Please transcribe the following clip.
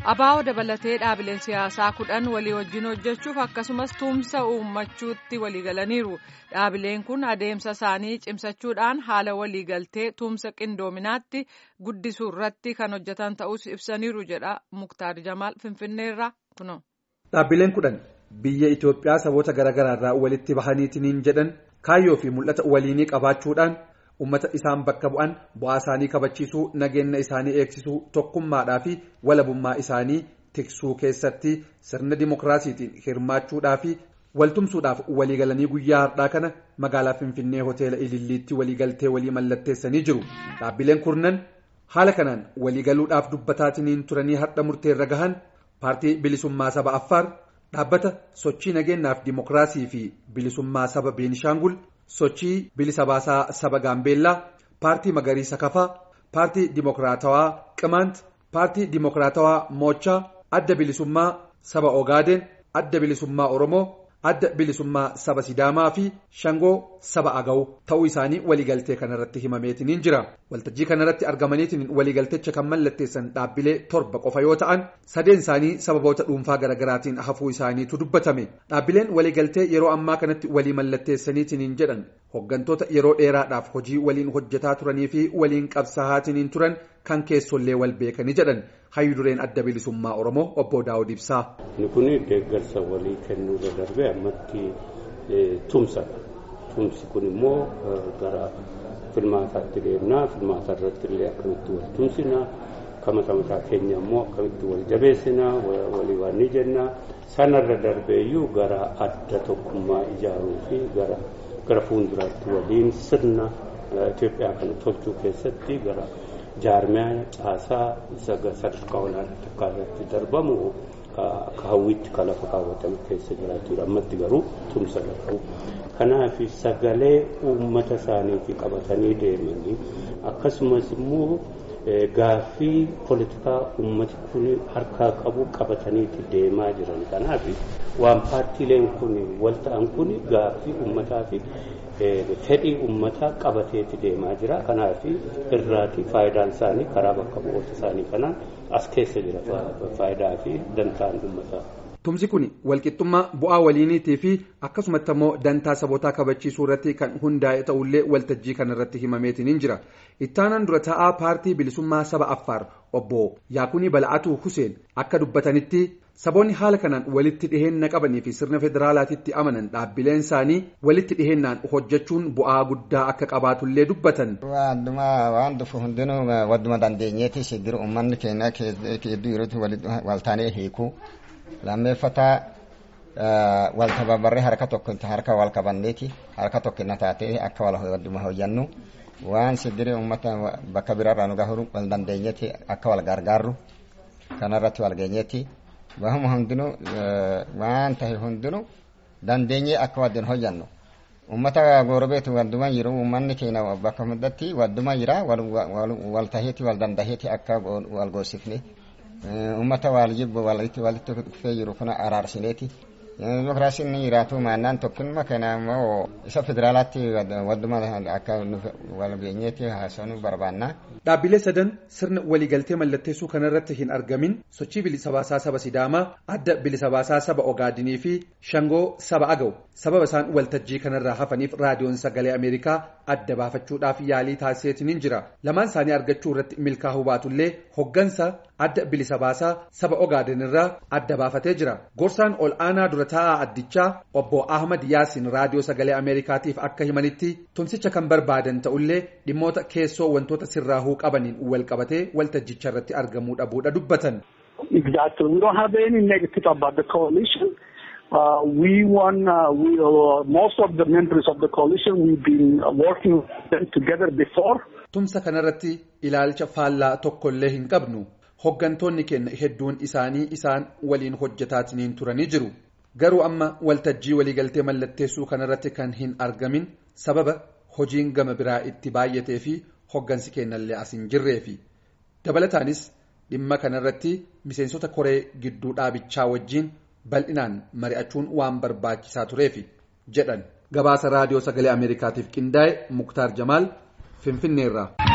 Abaa'oo dabalatee dhaabileen siyaasaa kudhan walii wajjin hojjechuuf akkasumas tumsa uummachuutti waliigalaniiru. Dhaabileen kun adeemsa isaanii cimsachuudhaan haala waliigaltee tumsa qindoominaatti guddisuu irratti kan hojjetan ta'us ibsaniiru jedha Muktaar Jamaal Finfinneerraa kuno. Dhaabbileen kudhan biyya Itoophiyaa saboota garaagaraa irraa walitti bahaniitiin jedhan kaayyoo fi mul'ata waliinii qabaachuudhaan. ummata isaan bakka bu'an bu'aa isaanii kabachiisuu nageenya isaanii eegsisuu tokkummaadhaa fi walabummaa isaanii tiksuu keessatti sirna dimokiraasiitiin hirmaachuudhaa fi waltumsuudhaaf waliigalanii guyyaa har'aa kana magaalaa finfinnee hoteela ililliitti waliigaltee walii mallatteessanii jiru dhaabbileen kurnan haala kanaan waliigaluudhaaf dubbataatiin turanii har'a murteerra gahan paartii bilisummaa saba affaar dhaabbata sochii nageenyaaf dimokiraasii fi bilisummaa saba beenishaangul. sochii bilisa baasaa saba gaambeellaa paartii magariisa kafaa paartii dimokiraatawaa qimaant paartii dimokiraatawaa moochaa adda bilisummaa saba ogaadeen adda bilisummaa oromoo adda bilisummaa saba sidaamaa fi shangoo saba agaw ta'uu isaanii waliigaltee kanarratti himameetiniin jira waltajjii kanarratti argamaniitiin waliigaltecha kan mallatteessan dhaabbilee torba qofa yoo ta'an sadeen isaanii sababoota dhuunfaa garaagaraatiin hafuu isaaniitu dubbatame dhaabbileen waliigaltee yeroo ammaa kanatti walii mallatteessaniitiin jedhan hoggantoota yeroo dheeraadhaaf hojii waliin hojjetaa turanii fi waliin qabsaa'aatiin turan kan keessollee wal beekanii jedhan hayyu dureen adda bilisummaa oromoo obbo daawud ibsaa. Inni kun deeggarsa walii kennuu darbee ammatti tumsadha. Tumsi kun immoo gara filmaataatti deemnaa filmaata irratti illee akkamitti wal tumsinaa kamata mataa keenya immoo akkamitti wal jabeessinaa walii waan ni jennaa sanarra darbeeyyuu gara adda tokkummaa ijaaruu fi gara gara fuulduraatti waliin sirna Itoophiyaa kana tolchuu keessatti gara jaarmiyaa caasaa sadarkaa olaanaa tokkorratti darbamu akka hawwiitti kan lafa kaawwatame keessa jiraatudha ammatti garuu tumsa qabu kanaaf sagalee uummata isaaniitii qabatanii deemanii akkasumas immoo gaaffii poolitikaa uummati kun harkaa qabu qabataniiti deemaa jiran kanaaf waan paartiileen kun wal ta'an kun gaaffii uummataa fi fedhii uummataa qabateeti deemaa jira kanaaf irraati faayidaan isaanii karaa bakka bu'oota isaanii kanaan as keessa jira faayidaa fi dantaan uummataa. Tumsi kun walqixxummaa bu'aa waliiniitii fi akkasumatti immoo dantaa sabootaa kabachiisuu irratti kan hundaa'e ta'ullee waltajjii kanarratti himameetiin jira. Ittaanaan dura taa'aa paartii bilisummaa saba Affaar obbo Yaakunii Bala'atuu Huseen akka dubbatanitti saboonni haala kanaan walitti dhiheenna qabanii fi sirna federaalaatitti amanan dhaabbileen isaanii walitti dhiheennaan hojjechuun bu'aa guddaa akka qabaatullee dubbatan. Waan dhufu hundinuu wadduma dandeenyeeti shiddira uummanni keenya hedduu yerootti waltaanee hiikuu. lammeeffataa wal tababarree harka tokko harka wal qabanneeti harka tokko na taatee akka wal wadduma hojjannu waan shiddiri uummata bakka biraarraa nu gahuu wal dandeenyeeti akka wal gargaarru kanarratti wal geenyeeti bahuma hundinuu waan tahe hundinuu dandeenyee akka waddin hojjannu ummata goorobeeti wadduma jiru uummanni keenya bakka hundatti wadduma jira wal taheeti wal dandaheeti akka wal goosifne ummata wal jibbu walitti walitti dhufee jiru kuna araarsineeti dimokiraasiin ni jiraatu maannaan tokkummaa kana immoo isa federaalaatti wadduma akka wal geenyeeti haasa'uu barbaanna. Dhaabbilee sadan sirna waliigaltee mallatteessuu kanarratti hin argamin sochii bilisa baasaa saba Sidaamaa, adda bilisa baasaa saba Ogaadinii fi Shangoo saba Agaw sababa isaan waltajjii kanarraa hafaniif raadiyoon sagalee Ameerikaa adda baafachuudhaaf yaalii taasiseetiin jira. Lamaan isaanii argachuu irratti milkaa'uu baatullee hoggansa adda bilisa baasaa saba Ogaadin irraa adda baafatee jira. Gorsaan ol aanaa dura taa'aa addichaa obbo Ahmad Yaasin raadiyoo sagalee Ameerikaatiif akka himanitti tumsicha kan barbaadan ta'ullee dhimmoota keessoo wantoota sirraahuu qabaniin wal qabatee waltajjicha irratti argamuu dhabuudha dubbatan. Exactly. We don't have any negative about the coalition. Uh, we won, uh, we, uh, most of the members of the coalition, we've been working with them together before. Tumsa kanarratti ilaalcha faallaa tokkollee hin qabnu. Hoggantoonni keenya hedduun isaanii isaan waliin hojjetaatiin turanii jiru. Garuu amma waltajjii waliigaltee mallatteessuu kanarratti kan hin argamin sababa hojiin gama biraa itti baay'atee fi hoggansi keenyallee as hin jirreefi. Dabalataanis dhimma kanarratti miseensota koree gidduu dhaabichaa wajjiin bal'inaan mari'achuun waan barbaachisaa tureefi jedhan. Gabaasa raadiyoo sagalee Ameerikaatiif qindaa'e Muktaar Jamaal Finfinneerraa.